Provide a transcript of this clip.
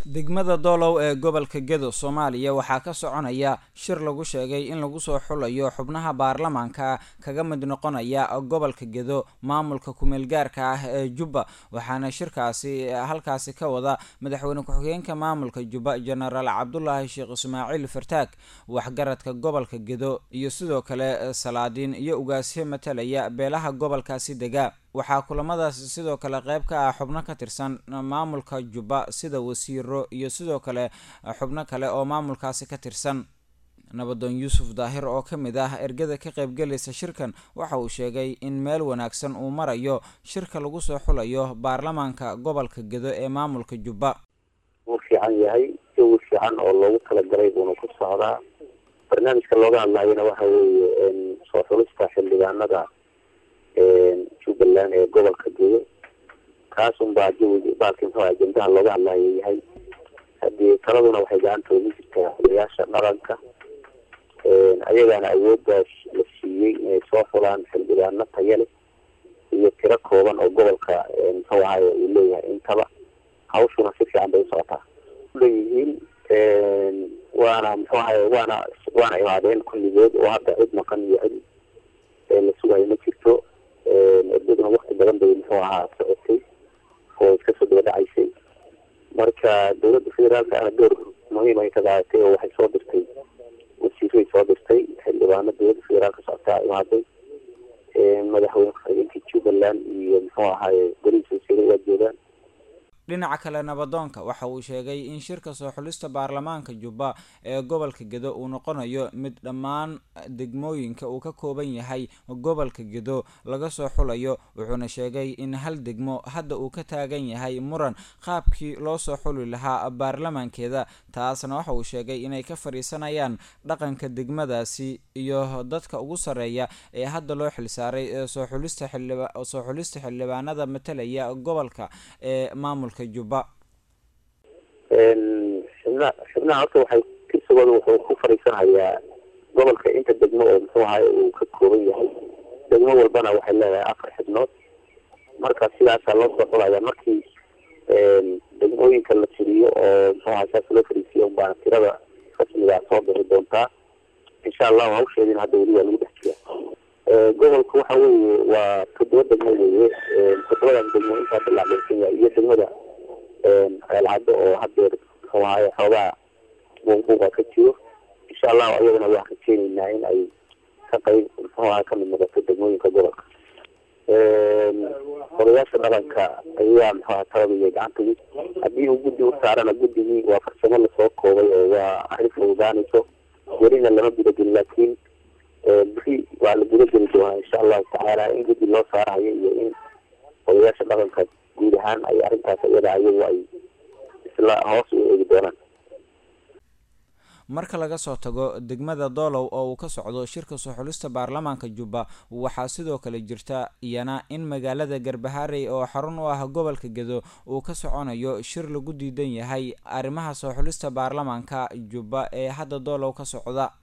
degmada doolow ee gobolka gedo soomaaliya waxaa ka soconaya shir lagu sheegay in lagu soo xulayo xubnaha baarlamaanka kaga mid noqonaya gobolka gedo maamulka kumeel gaarka ah ee jubba waxaana shirkaasi halkaasi ka wada madaxweyne ku-xigeenka maamulka jubba jenaraal cabdulaahi sheekh ismaaciil fartaag waxgaradka gobolka gedo iyo sidoo kale salaadiin iyo ugaasyo matalaya beelaha gobolkaasi dega waxaa kulamadaasi sidoo kale qeyb ka ah xubno ka tirsan maamulka jubba sida wasiiro iyo sidoo kale xubno kale oo maamulkaasi ka tirsan nabadoon yuusuf daahir oo ka mid ah ergada ka qaybgelaysa shirkan waxa uu sheegay in meel wanaagsan uu marayo shirka lagu soo xulayo baarlamaanka gobolka gedo ee maamulka jubba wuu fiican yahay jawi fiican oo loogu talagalay buuna ku socdaa barnaamijka looga hadlayana waxa weeye soo xulista xildhibaanada jubbaland ee gobolka gedo kaasun baa jawiga baalki muxuu ajendaha looga hadlayo yahay haddii taladuna waxay gacantooda ku jirtaa xulayaasha dhaqanka ayagaana awooddaas la siiyey inay soo fulaan xildhibaano taya leh iyo tiro kooban oo gobolka muxuu ahaye uu leeyahay intaba hawshuna si fiican bay usocotaa leeyihiin waana muxuu ahaye waana waana imaadeen kulligood oo hadda cid maqan iyo cid la sugayo ma jirto erdaduna wakti badan bay muxuu ahaa socotay oo iska soo daba dhacaysay marka dawladda federaalka ana door muhiim ay ka qaadatay oo waxay soo dirtay wasiiray soo dirtay xildhibaano dawladda federaalka socotaa imaaday madaxweyne ku-xigeenka jubbaland iyo muxuu ahaaye golihiisa wasiiray waa joogaan dhinaca kale nabadoonka waxa uu sheegay in shirka soo xulista baarlamaanka jubba ee gobolka gedo uu noqonayo mid dhammaan degmooyinka uu ka kooban yahay gobolka gedo laga soo xulayo wuxuuna sheegay in hal degmo hadda uu ka taagan yahay muran qaabkii loo soo xuli lahaa baarlamaankeeda taasna waxa uu sheegay inay ka fadhiisanayaan dhaqanka degmadaasi iyo dadka ugu sarreeya ee hadda loo xilsaaray soo xulista xildhiba soo xulista xildhibaanada matalaya gobolka ee maamulka jubba xibna xibnaha horta waxay kirsigooda wuxuu ku fadhiisanayaa gobolka inta degmo oo muxuu ahaye uu ka kooban yahay degmo walbana waxay leedahay afar xibnood marka sidaasaa loo soo xulaya markii degmooyinka la tiriyo oo muxuu ahay saas loo fadhiisiyo baana tirada rasmigaa soo bixi doontaa insha allahu hawsheedina hadda weli waa lagu dhex jira gobolka waxa weeye waa toddoba degmo weeye toddobadan degmo intaa bilaacdaysan yahay iyo degmada ceelcaddo oo hadeer muxuu ahaye xoogaa buuqbuuqa ka jiro insha allahu ayadana waan rajeyneynaa in ay ka qayb muxuu ahay kamid noqoto degmooyinka gobolka odayaasha dhaqanka ayaa muxuu aha talabaya gacantagi haddii uu guddi u saarana guddigii waa farsamo lasoo koobay oo waa arrin fududaanayso welina lama gudagelin laakiin beri waa la gudageli doonaa insha allahu tacaala in guddi loo saarahayo iyo in odayaasha dhaqanka guud ahaan ay arrintaas iyada ayagu ay isla hoos u eegi doonaan marka laga soo tago degmada doolow oo uu ka socdo shirka soo xulista baarlamaanka jubba waxaa sidoo kale jirta iyana in magaalada garbaharey oo xarun u ah gobolka gedo uu ka soconayo shir lagu diidan yahay arrimaha soo xulista baarlamaanka jubba ee hadda doolow ka socda